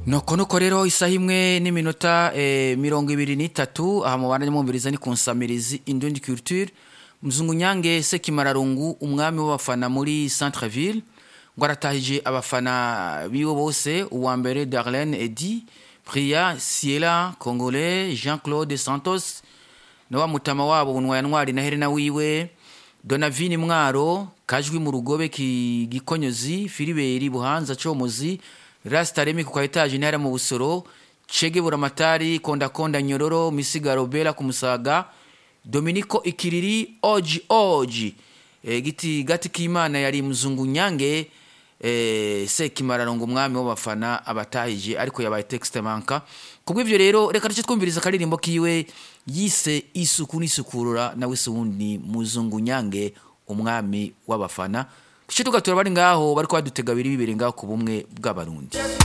nuko nuko rero isaha imwe n'iminota eh, mirongo ibiri n'itatu aha mubana mwumviriza ni ku nsamirizi indundi culture muzungu nyange sekimararungu umwami w'abafana muri centre ville ngo aratahije abafana biwe bose uwa mbere darlene edi priya siela congolais jean claude santos na wa mutama wabo bunwaya ntwari na helena wiwe donavini mwaro kajwi mu rugobe ki gikonyozi filiberi buhanza comozi rastaremi ku kaetaje intara mu busoro cege buramatari konda konda nyororo misigaro bela ku musaga dominiko ikiriri oji oji e, giti gati k'imana yari muzungu nyange e, sekimararongo umwami w'abafana abatahije ariko yabaye texte manka kubw'ivyo rero reka duce twumviriza akaririmbo kiwe yise isuku n'isukurura nawe se wundi muzungu nyange umwami w'abafana duce tugatura bari ngaho bariko badutega biri bibiri ngaho ku bumwe bw'abarundi